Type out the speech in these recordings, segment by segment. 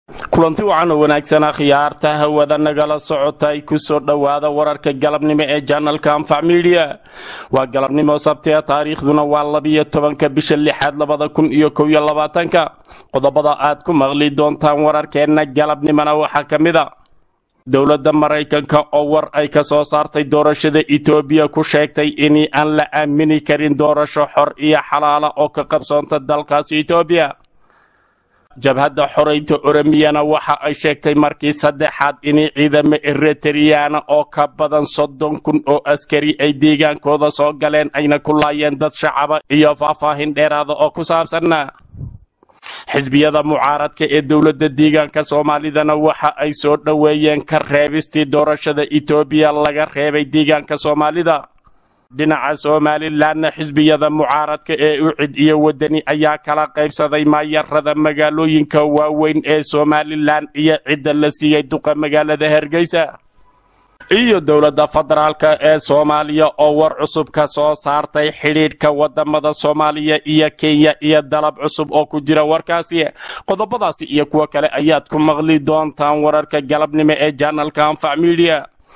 kulanti wacan oo wanaagsan akhyaarta hawada nagala socota ay ku soo dhowaada wararka galabnimo ee janalka anfac midiya waa galabnimo sabtiga taariikhduna waa labiyo tobanka bisha lixaad labada kun iyo kow iyo labaatanka qodobada aad ku maqli doontaan wararkeenna galabnimona waxaa ka mid a dowladda maraykanka oo war ay ka soo saartay doorashada etoobiya ku sheegtay in aan la aamini karin doorasho xor iyo xalaala oo ka qabsoonta dalkaasi etoobiya jabhadda xoreynta oromiyana waxa ay sheegtay markii saddexaad in ciidamo eritriyana oo ka badan soddon kun oo askari ay deegaankooda soo galeen ayna ku laayeen dad shacaba iyo faahfaahin dheeraada oo ku saabsanna xisbiyada mucaaradka ee dowladda deegaanka soomaalidana waxa ay soo dhoweeyeen ka reebistii doorashada etoobiya laga reebay deegaanka soomaalida dhinaca somalilanna xisbiyada mucaaradka ee ucid iyo wadani ayaa kala qaybsaday maayarada magaalooyinka waaweyn ee somalilan iyo cidda la siiyey duqa magaalada hargeysa iyo dowladda federaalka ee soomaaliya oo war cusub ka soo saartay xidhiidhka wadamada soomaaliya iyo kenya iyo dalab cusub oo ku jira warkaasi qodobadaasi iyo kuwo kale ayaad ku maqli doontaan wararka galabnimo ee janalka anfac midiya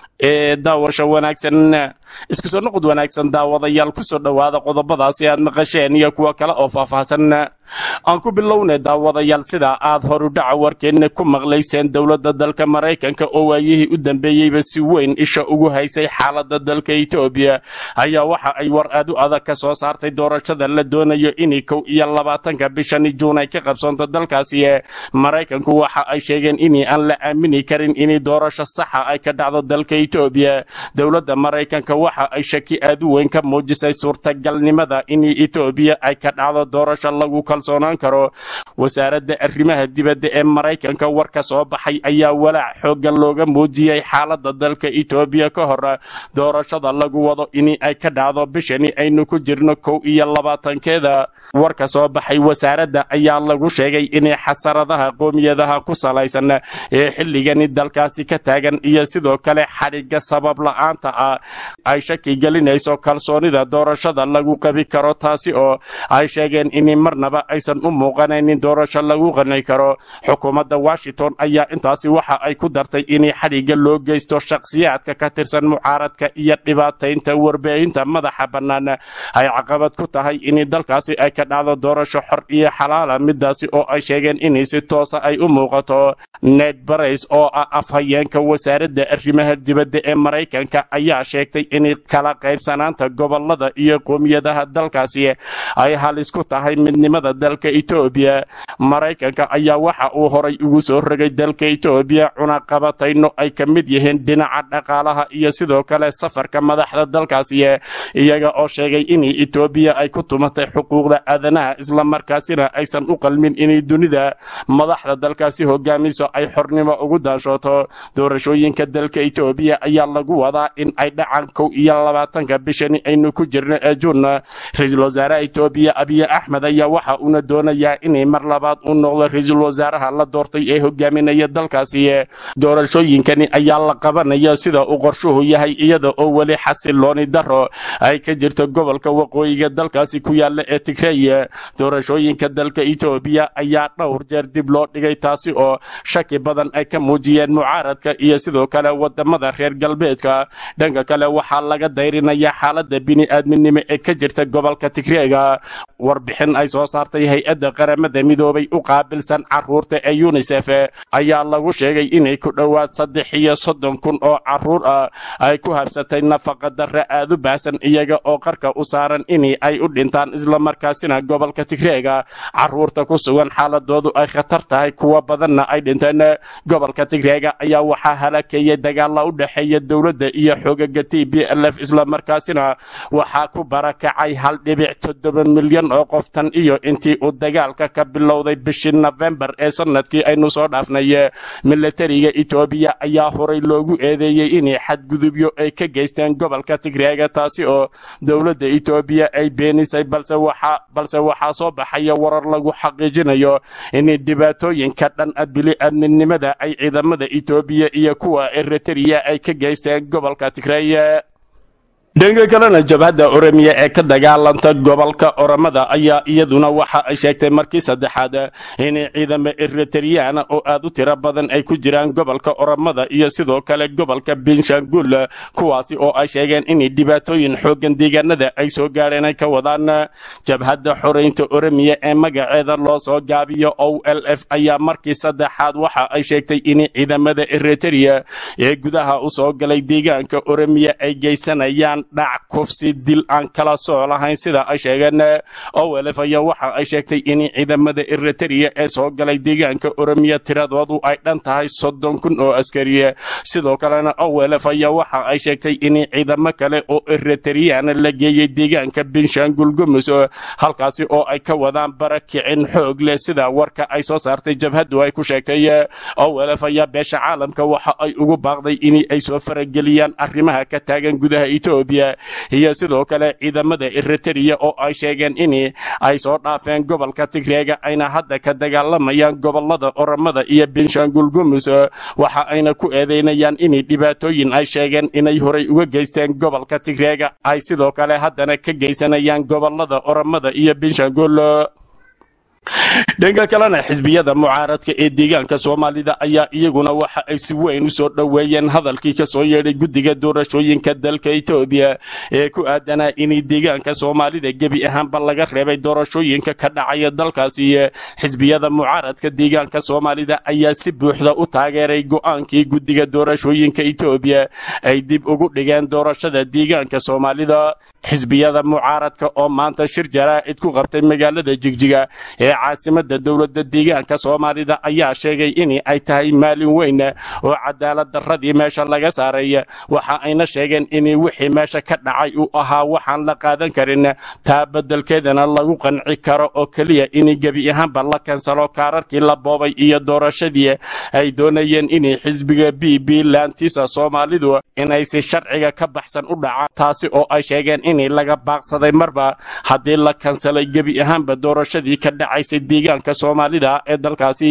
ee daawasha wanaagsan isku soo noqod wanaagsan daawadayaal ku soo dhowaada qodobadaasi aad maqasheen iyo kuwo kale oo faahfaahsan aan ku bilownay daawadayaal sidaa aad horudhaca warkeenna ku maqlayseen dowladda dalka maraykanka oo waayihii u dambeeyeyba si weyn isha ugu haysay xaaladda dalka etoobiya ayaa waxa ay war aad u adag ka soo saartay doorashada la doonayo inay kow iyo labaatanka bishani juun ay ka qabsoonto dalkaasi maraykanku waxa ay sheegeen in aan la aamini karin in doorasho saxa ay ka dhacdo dalka etoobiya dowladda maraykanka waxa ay shaki aad u weyn ka muujisay suurtagalnimada in etoobiya ay ka dhacdo doorasho lagu kalsoonaan karo wasaaradda arrimaha dibadda ee maraykanka war ka soo baxay ayaa walaac xooggan looga muujiyey xaaladda dalka etoobiya ka hor doorashada lagu wado in ay ka dhacdo bishani aynu ku jirno kow iyo labaatankeeda war ka soo baxay wasaaradda ayaa lagu sheegay in xasaradaha qoomiyadaha ku salaysan ee xilligani dalkaasi ka taagan iyo sidoo kale xadhigga sabab la-aanta ah ay shaki gelinayso kalsoonida doorashada lagu qabi karo taasi oo ay sheegeen in marnaba aysan u muuqanaynin doorasho lagu qani karo xukuumadda washington ayaa intaasi waxa ay ku dartay in xadhigga loo geysto shakhsiyaadka ka tirsan mucaaradka iyo dhibaataynta warbaahinta madaxa bannaan ay caqabad ku tahay in dalkaasi ay ka dhacdo doorasho xor iyo xalaala midaasi oo ay sheegeen in si toosa ay u muuqato ned barays oo ah afhayeenka wasaaradda arrimaha dibadda ee maraykanka ayaa sheegtay in kala qaybsanaanta gobolada iyo qoomiyadaha dalkaasi ay halis ku tahay midnimada dalka etoobiya maraykanka ayaa waxa uu horay ugu soo rogay dalka etoobiya cunaqabatayno ay ka mid yihiin dhinaca dhaqaalaha iyo sidoo kale safarka madaxda dalkaasi iyaga oo sheegay in etoobiya ay ku tumatay xuquuqda aadanaha islamarkaasina aysan u qalmin inay dunida madaxda dalkaasi hogaamiso ay xornimo ugu daanshooto doorashooyinka dalka etoobiya ayaa lagu wadaa in ay dhacaan kow iyo labaatanka bishani aynu ku jirno ee juun ra-iisul wasaaraha etoobiya abiy axmed ayaa waxa uuna doonayaa inay mar labaad u noqdo ra-iisul wasaaraha la doortay ee hogaaminaya dalkaasi doorashooyinkani ayaa la qabanaya sida uu qorshuhu yahay iyada oo weli xasilooni daro ay ka jirto gobolka waqooyiga dalkaasi ku yaala ee tigrey doorashooyinka dalka etoobiya ayaa dhowr jeer dib loo dhigay taasi oo shaki badan ay ka muujiyeen mucaaradka iyo sidoo kale wadamada reer galbeedka dhanka kale waxaa laga dayrinaya xaalada bini-aadminimo ee ka jirta gobolka tigreega warbixin ay soo saartay hay-adda qaramada midoobay u qaabilsan caruurta ee unisef ayaa lagu sheegay inay ku dhowaad saddex iyo soddon kun oo caruur ah ay ku habsatay nafaqa darre aad u baahsan iyaga oo qarka u saaran in ay u dhintaan islamarkaasina gobolka tigreega caruurta ku sugan xaaladoodu ay khatar tahay kuwa badanna ay dhinteen gobolka tigreega ayaa waxaa halakeeyay dagaala u dhexeeya dowladda iyo xoogaga t b l f islamarkaasina waxaa ku barakacay hal dhibic toddoba milyan oo qof tan iyo intii uu dagaalka ka bilowday bishii nofembar ee sanadkii aynu soo dhaafnay milatariga etoobiya ayaa horay loogu eedeeyey inay xadgudubyo ay ka geysteen gobolka tigreega taasi oo dowladda etoobiya ay beenisay balse waxaa soo baxaya warar lagu xaqiijinayo in dhibaatooyinka dhan bili-aadminimada ay ciidamada etoobiya iyo kuwa eritrea ay ka geysteen gobolka tigreey dhanka kalena jabhadda oremiya ee ka dagaalanta gobolka oromada ayaa iyaduna waxa ay sheegtay markii saddexaad in ciidamo eritriyana oo aad u tiro badan ay ku jiraan gobolka oromada iyo sidoo kale gobolka benshangul kuwaasi oo ay sheegeen in dhibaatooyin xoogan deegaanada ay soo gaadheen ay ka wadaan jabhadda xoreynta oremiya ee magaceeda loo soo gaabiyo o l f ayaa markii saddexaad waxa ay sheegtay in ciidamada eritrea ee gudaha u soo galay deegaanka oremiya ay geysanayaan dhac kufsi dil aan kala soo lahayn sida ay sheegeen owelef ayaa waxa ay sheegtay in ciidamada eritrea ee soo galay deegaanka oromiya tiradoodu ay dhan tahay soddon kun oo askariye sidoo kalena owelef ayaa waxa ay sheegtay in ciidamo kale oo eritriana la geeyey deegaanka benshangul gumus halkaasi oo ay ka wadaan barakicin xoog leh sida warka ay soo saartay jabhaddu ay ku sheegtay owelef ayaa beesha caalamka waxa ay ugu baaqday in ay soo farageliyaan arrimaha ka taagan gudaha etoobiya iyo sidoo kale ciidamada eritrea oo ay sheegeen in ay soo dhaafeen gobolka tigreega ayna hadda ka dagaalamayaan gobolada oromada iyo benshangul gumus waxa ayna ku eedeynayaan in dhibaatooyin ay sheegeen inay horay uga geysteen gobolka tigreega ay sidoo kale haddana ka geysanayaan gobolada oromada iyo benshangul dhanka kalena xisbiyada mucaaradka ee deegaanka soomaalida ayaa iyaguna waxa ay si weyn u soo dhoweeyeen hadalkii ka soo yeedhay guddiga doorashooyinka dalka etoobiya ee ku aadanaa in deegaanka soomaalida gebi ahaanba laga reebay doorashooyinka ka dhacaya dalkaasi xisbiyada mucaaradka deegaanka soomaalida ayaa si buuxda u taageeray go'aankii guddiga doorashooyinka etoobiya ay dib ugu dhigeen doorashada deegaanka soomaalida xisbiyada mucaaradka oo maanta shir jaraa'id ku qabtay magaalada jigjiga ee caasimada dowladda deegaanka soomaalida ayaa sheegay in ay tahay maalin weyn oo cadaalad darradii meesha laga saaray waxa ayna sheegeen in wixii meesha ka dhacay uu ahaa waxaan la qaadan karin taa beddelkeedana lagu qanci karo oo keliya in gebi ahaanba la kansalo kaararkii la boobay iyo doorashadii ay doonayeen in xisbiga b b laantiisa soomaalidu inay si sharciga ka baxsan u dhacaan taasi oo ay sheegeen in laga baaqsaday marba haddii la kansalay gebi ahaanba doorashadii ka dhacaysay deegaanka soomaalida ee dalkaasi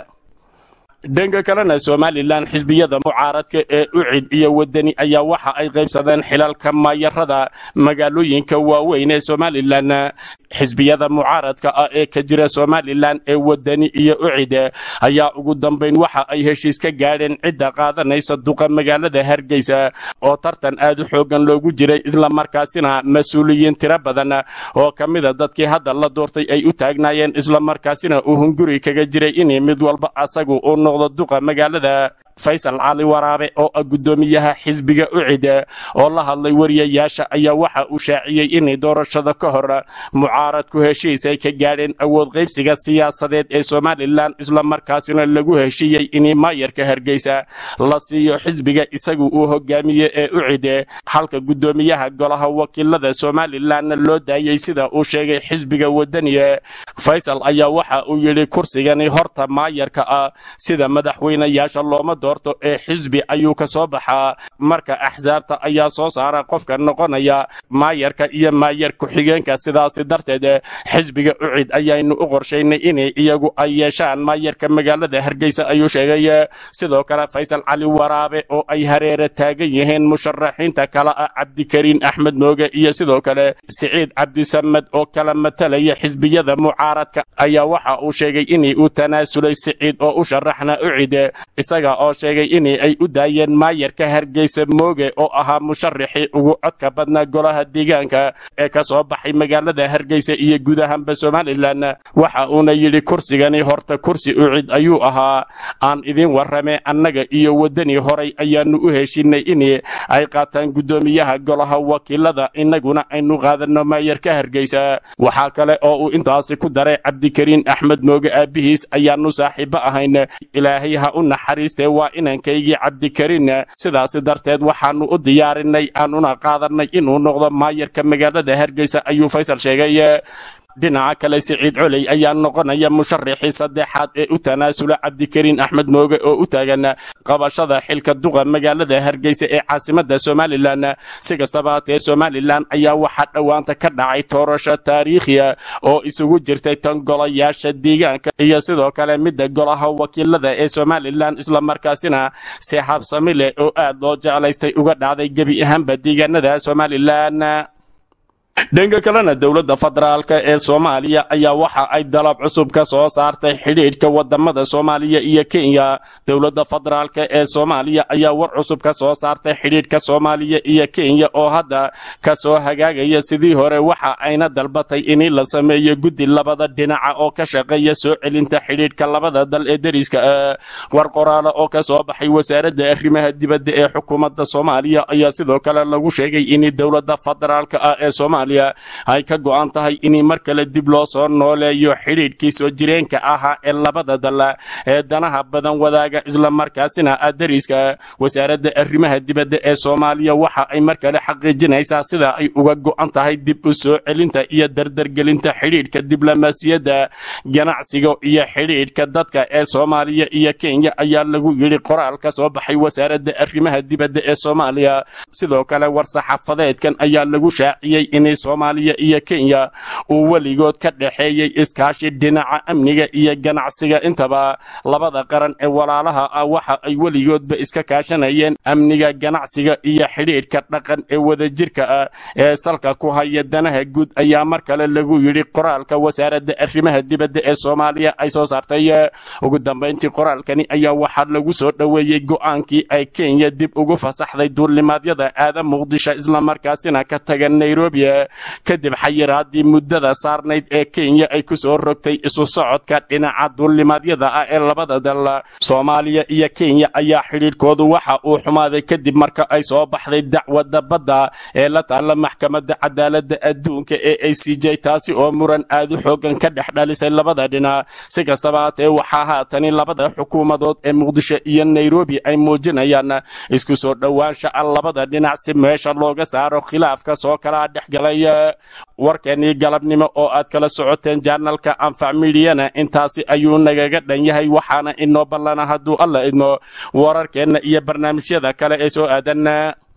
dhanka kalena somalilan xisbiyada mucaaradka ee ucid iyo wadani ayaa waxa ay qaybsadeen xilalka maayarada magaalooyinka waaweyn ee somalilan xisbiyada mucaaradka ah ee ka jira somalilan ee wadani iyo ucid ayaa ugu dambayn waxa ay heshiis ka gaadheen cidda qaadanaysa duqa magaalada hargeysa oo tartan aad u xoogan loogu jiray islamarkaasina mas-uuliyiin tiro badan oo ka mida dadkii hadda la doortay ay u taagnaayeen islamarkaasina uu hunguri kaga jiray in mid walba asagu uu noqdo duqa magaalada faysal cali waraabe oo ah guddoomiyaha xisbiga ucid oo la hadlay wariyayaasha ayaa waxa uu shaaciyey in doorashada ka hor mucaaradku heshiis ay ka gaadheen awood qaybsiga siyaasadeed ee somalilan islamarkaasina lagu heshiiyey in maayarka hargeysa la siiyo xisbiga isagu uu hogaamiye ee ucid halka guddoomiyaha golaha wakiilada somalilanna loo daayey sida uu sheegay xisbiga wadaniye faysal ayaa waxa uu yidhi kursigani horta maayarka ah sida madaxweynayaasha looma doorto ee xisbi ayuu ka soo baxaa marka axsaabta ayaa soo saara qofka noqonaya maayarka iyo maayar ku-xigeenka sidaasi darteed xisbiga ucid ayaynu u qorshaynay in iyagu ay yeeshaan maayarka magaalada hargeysa ayuu sheegay sidoo kale faysal cali waraabe oo ay hareere taagan yihiin musharaxiinta kale ah cabdikariin axmed mooge iyo sidoo kale siciid cabdisamed oo kala matalaya xisbiyada mucaaradka ayaa waxa uu sheegay in uu tanaasulay siciid oo u sharaxna ucid isaga oo sheegay in ay u daayeen maayarka hargeysa mooge oo ahaa musharaxii ugu codka badnaa golaha deegaanka ee ka soo baxay magaalada hargeysa iyo guud ahaanba somalilan waxa uuna yidhi kursigani horta kursi ucid ayuu ahaa aan idin warrame annaga iyo waddani horay ayaanu u heshinay in ay qaataan guddoomiyaha golaha wakiilada innaguna aynu qaadanno maayarka hargeysa waxaa kale oo uu intaasi ku daray cabdikariin axmed mooge aabbihiis ayaanu saaxiibo ahayn ilaahay ha u naxariistee waa inankaygii cabdikariin sidaasi darteed waxaanu u diyaarinay aanuna qaadanay inuu noqdo maayarka magaalada hargeysa ayuu faysal sheegay dhinaca kale siciid coley ayaa noqonaya musharaxii saddexaad ee u tanaasula cabdikariin axmed mooge oo u taagan qabashada xilka duqa magaalada hargeysa ee caasimada somalilan si kastaba hatee somalilan ayaa waxaa dhowaanta ka dhacay toorasho taariikhiya oo isugu jirtay tan golayaasha deegaanka iyo sidoo kale midda golaha wakiilada ee somalilan islamarkaasina si habsami leh oo aad loo jeclaystay uga dhacday gebi ahaanba deegaanada somalilan dhanka kalena dowladda federaalk ee soomaaliya ayaa waxa ay dalab cusub ka soo saartay xidhiidhka wadamada soomaaliya iyo kenya dowladda federaalk ee soomaaliya ayaa war cusub ka soo saartay xidhiidhka soomaaliya iyo kenya oo hadda ka soo hagaagaya sidii hore waxa ayna dalbatay in la sameeyo guddi labada dhinaca oo ka shaqeeya soo celinta xidhiidhka labada dal ee deriska war qoraale oo ka soo baxay wasaaradda arrimaha dibadda ee xukuumadda soomaaliya ayaa sidoo kale lagu sheegay in dowladda federaalk ah ee soomaaliya ay ka go'an tahay in mar kale dib loo soo nooleeyo xidhiidhkii soo jireenka ahaa ee labada dal ee danaha badan wadaaga islamarkaasina ah deriska wasaaradda arrimaha dibadda ee soomaaliya waxa ay mar kale xaqiijinaysaa sida ay uga go'an tahay dib u soo celinta iyo dardargelinta xidhiidhka diblomaasiyadda ganacsiga iyo xidhiidhka dadka ee soomaaliya iyo kenya ayaa lagu yidhi qoraal ka soo baxay wasaaradda arrimaha dibadda ee soomaaliya sidoo kale war-saxaafadeedkan ayaa lagu shaaciyey in soomaaliya iyo kenya uu weligood ka dhexeeyey iskaashi dhinaca amniga iyo ganacsiga intaba labada qaran ee walaalaha ah waxa ay weligoodba iska kaashanayeen amniga ganacsiga iyo xidhiidhka dhaqan ee wadajirka ah ee salka ku haya danaha guud ayaa mar kale lagu yidhi qoraalka wasaaradda arrimaha dibadda ee soomaaliya ay soo saartay ugu dambayntii qoraalkani ayaa waxaa lagu soo dhoweeyey go'aankii ay kenya dib ugu fasaxday duulimaadyada aada muqdisho islamarkaasina ka taga nairobi kadib xayiraadii muddada saarnayd ee kenya ay ku soo rogtay isu socodka dhinaca duulimaadyada ah ee labada dal soomaaliya iyo kenya ayaa xidhiidhkoodu waxa uu xumaaday kadib marka ay soo baxday dacwadda badda ee la taalla maxkamadda cadaaladda adduunka ee a c j taasi oo muran aad u xoogan ka dhex dhalisay labada dhinac si kastaba haatee waxaa haatani labada xukuumadood ee muqdisho iyo nairobi ay muujinayaan isku soo dhowaansha ah labada dhinac si meesha looga saaro khilaafka soo kala dhexgalay warkeenii galabnimo oo aad kala socoteen jaanalka anfac midiyana intaasi ayuu nagaga dhan yahay waxaana inoo ballana hadduu alla idmo wararkeenna iyo barnaamijyada kale ee soo aadan